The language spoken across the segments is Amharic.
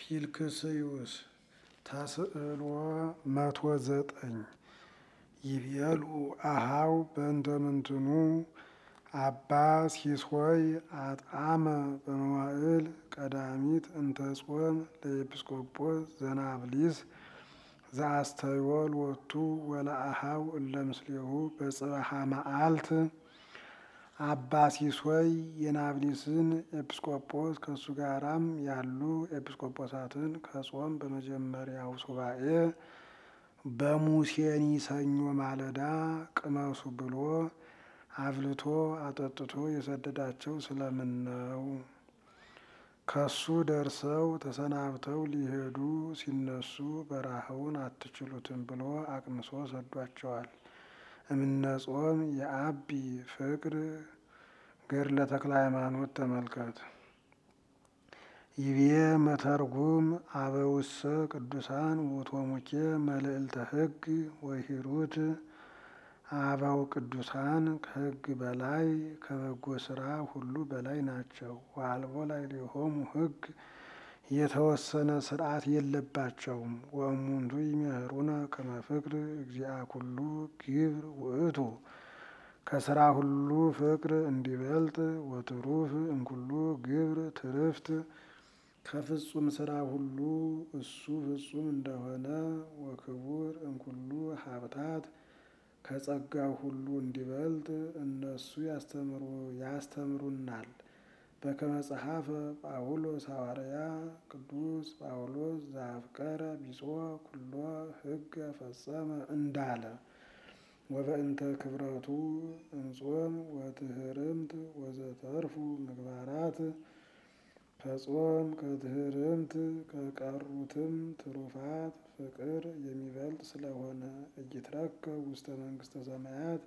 ፊልክስዩስ ተስዕሎ መቶ ዘጠኝ ይቤሉ አሃው በእንተ ምንትኑ አባ ሲሶይ አጣመ በመዋዕል ቀዳሚት እንተ ጾም ለኤጲስቆጶስ ዘናብሊስ ዘአስተዮ ሎቱ ወለአሃው እለ ምስሌሁ በጽባሃ መዓልት አባ ሲሶይ የናብሊስን ኤጲስቆጶስ ከእሱ ጋራም ያሉ ኤጲስቆጶሳትን ከጾም በመጀመሪያው ሱባኤ በሙሴኒ ሰኞ ማለዳ ቅመሱ ብሎ አብልቶ አጠጥቶ የሰደዳቸው ስለምን ነው? ከሱ ደርሰው ተሰናብተው ሊሄዱ ሲነሱ በረሃውን አትችሉትም ብሎ አቅምሶ ሰዷቸዋል። እምነጾም የአቢ ፍቅር ገድለ ተክለ ሃይማኖት ተመልከት። ይቤ መተርጉም አበውሰ ቅዱሳን ውእቶሙኬ መልዕልተ ሕግ ወሂሩት አበው ቅዱሳን ከሕግ በላይ ከበጎ ስራ ሁሉ በላይ ናቸው። ወአልቦ ላዕሌሆሙ ሕግ የተወሰነ ስርዓት የለባቸውም። ወእሙንቱ ይምህሩነ ከመ ፍቅር እግዚአ ኩሉ ግብር ውእቱ ከስራ ሁሉ ፍቅር እንዲበልጥ ወትሩፍ እንኩሉ ግብር ትርፍት ከፍጹም ስራ ሁሉ እሱ ፍጹም እንደሆነ ወክቡር እንኩሉ ሀብታት ከጸጋው ሁሉ እንዲበልጥ እነሱ ያስተምሩናል። በከመ ጸሐፈ ጳውሎስ ሐዋርያ ቅዱስ ጳውሎስ ዘአፍቀረ ቢጾ ኩሎ ሕገ ፈጸመ እንዳለ ወበእንተ ክብረቱ እንጾም ወትህርምት ወዘተርፉ ምግባራት ከጾም ከትህርምት ከቀሩትም ትሩፋት ፍቅር የሚበልጥ ስለሆነ እይትረከብ ውስተ መንግስተ ሰማያት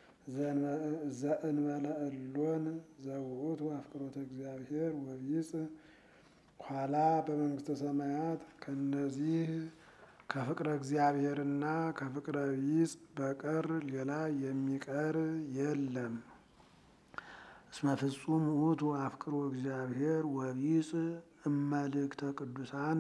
ዘእንበለ እሎን ዘውእቱ አፍቅሮተ እግዚአብሔር ወቢጽ ኋላ በመንግስተ ሰማያት ከነዚህ ከፍቅረ እግዚአብሔርና ከፍቅረ ቢጽ በቀር ሌላ የሚቀር የለም። እስመ ፍጹም ውእቱ አፍቅሮ እግዚአብሔር ወቢጽ እመልእክተ ቅዱሳን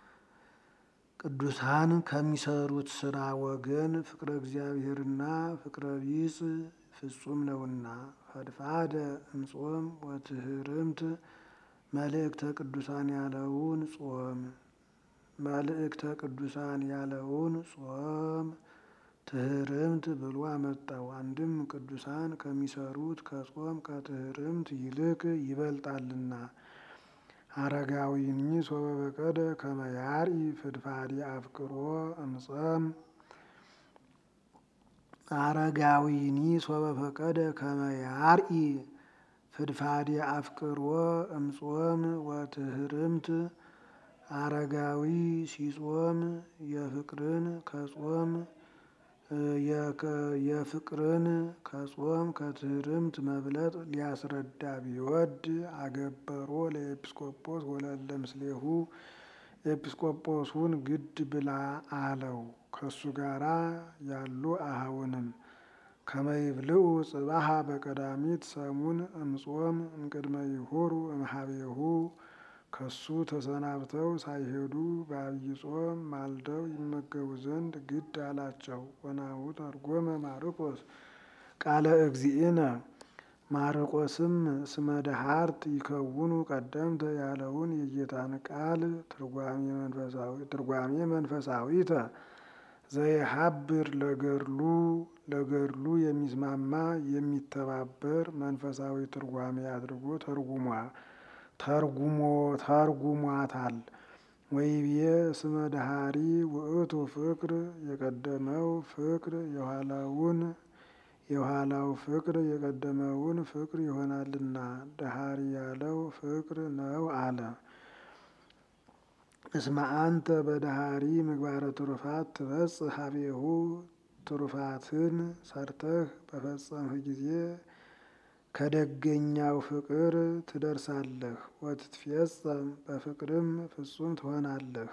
ቅዱሳን ከሚሰሩት ስራ ወገን ፍቅረ እግዚአብሔርና ፍቅረ ቢጽ ፍጹም ነውና። ፈድፋደ እምጾም ወትህርምት መልእክተ ቅዱሳን ያለውን ጾም መልእክተ ቅዱሳን ያለውን ጾም ትህርምት ብሎ አመጣው። አንድም ቅዱሳን ከሚሰሩት ከጾም ከትህርምት ይልቅ ይበልጣልና። አረጋዊኒ ሶበ በቀደ ከመ ያርኢ ፍድፋዴ አፍቅሮ እምጸም አረጋዊኒ ሶበ ፈቀደ ከመ ያርኢ ፍድፋዴ አፍቅሮ እምጾም ወትህርምት አረጋዊ ሲጾም የፍቅርን ከጾም የፍቅርን ከጾም ከትህርምት መብለጥ ሊያስረዳ ቢወድ አገበሮ ለኤጲስቆጶስ ወለለ ምስሌሁ ኤጲስቆጶሱን ግድ ብላ አለው። ከሱ ጋራ ያሉ አሃውንም ከመይብልኡ ጽባሃ በቀዳሚት ሰሙን እምጾም እምቅድመ ይሁሩ እምሃቤሁ ከሱ ተሰናብተው ሳይሄዱ በአብይ ጾም ማልደው ይመገቡ ዘንድ ግድ አላቸው። ወናሁ ተርጎመ ማርቆስ ቃለ እግዚእነ ማርቆስም ስመ ደሃርት ይከውኑ ቀደምተ ያለውን የጌታን ቃል ትርጓሜ መንፈሳዊተ ዘይሀብር ለገድሉ ለገድሉ የሚስማማ የሚተባበር መንፈሳዊ ትርጓሜ አድርጎ ተርጉሟ ተርጉሞ ተርጉሟታል። ወይቤ ስመ ደሃሪ ውእቱ ፍቅር የቀደመው ፍቅር የኋላውን የኋላው ፍቅር የቀደመውን ፍቅር ይሆናልና ደሃሪ ያለው ፍቅር ነው አለ። እስመ አንተ በደሃሪ ምግባረ ትሩፋት ትበጽሕ ሀቤሁ ትሩፋትን ሰርተህ በፈጸምህ ጊዜ ከደገኛው ፍቅር ትደርሳለህ። ወትትፌጸም በፍቅርም ፍጹም ትሆናለህ።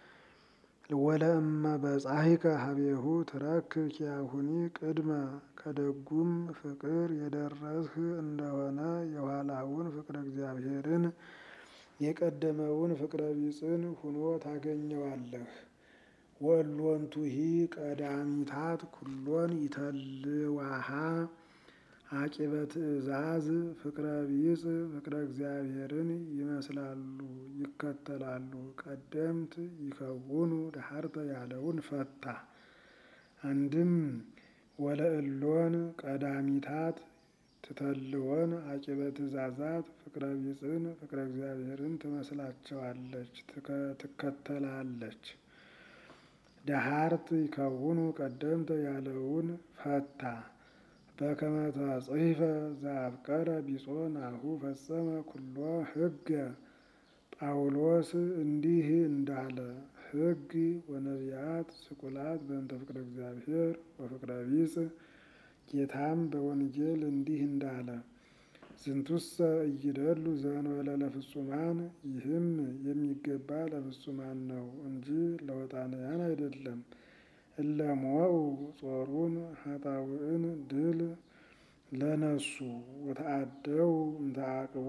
ወለእመ በጻሂከ ሀቤሁ ትረክብ ኪያሁኒ ቅድመ ከደጉም ፍቅር የደረስህ እንደሆነ የኋላውን ፍቅረ እግዚአብሔርን የቀደመውን ፍቅረ ቢጽን ሁኖ ታገኘዋለህ። ወሎንቱሂ ቀዳሚታት ኩሎን ይተልዋሃ አቂበ ትእዛዝ ፍቅረ ቢጽ ፍቅረ እግዚአብሔርን ይመስላሉ ይከተላሉ። ቀደምት ይከውኑ ዳህርተ ያለውን ፈታ። አንድም ወለእሎን ቀዳሚታት ትተልወን አቂበ ትእዛዛት ፍቅረ ቢጽን ፍቅረ እግዚአብሔርን ትመስላቸዋለች ትከተላለች። ዳህርት ይከውኑ ቀደምተ ያለውን ፈታ። በከመ ተጽሕፈ ዘአፍቀረ ቢጾ ናሁ ፈጸመ ኩሎ ሕገ ጳውሎስ እንዲህ እንዳለ ሕግ ወነቢያት ስቁላት በእንተ ፍቅረ እግዚአብሔር ወፍቅረ ቢጽ ጌታም በወንጌል እንዲህ እንዳለ ዝንቱሰ እይደሉ ዘእንበለ ለፍጹማን ይህም የሚገባ ለፍጹማን ነው እንጂ ለወጣንያን አይደለም። እለሞኡ ጾሩን ኃጣውእን ድል ለነሱ ወተአደው እምተአቅቦ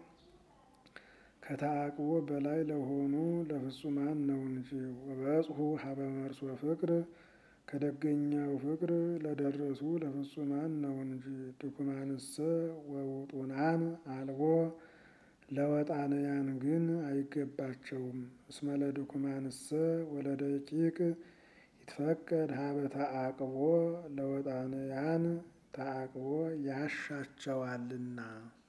ከተአቅቦ በላይ ለሆኑ ለፍጹማን ነው እንጂ። ወበጽሑ ሀበ መርሶ ፍቅር ከደገኛው ፍቅር ለደረሱ ለፍጹማን ነው እንጂ። ድኩማንሰ ወውጡናን አልቦ ለወጣንያን ግን አይገባቸውም። እስመ ለድኩማንሰ ወለደቂቅ ይትፈቀድ ሀበ ተአቅቦ ለወጣንያን ተአቅቦ ያሻቸዋልና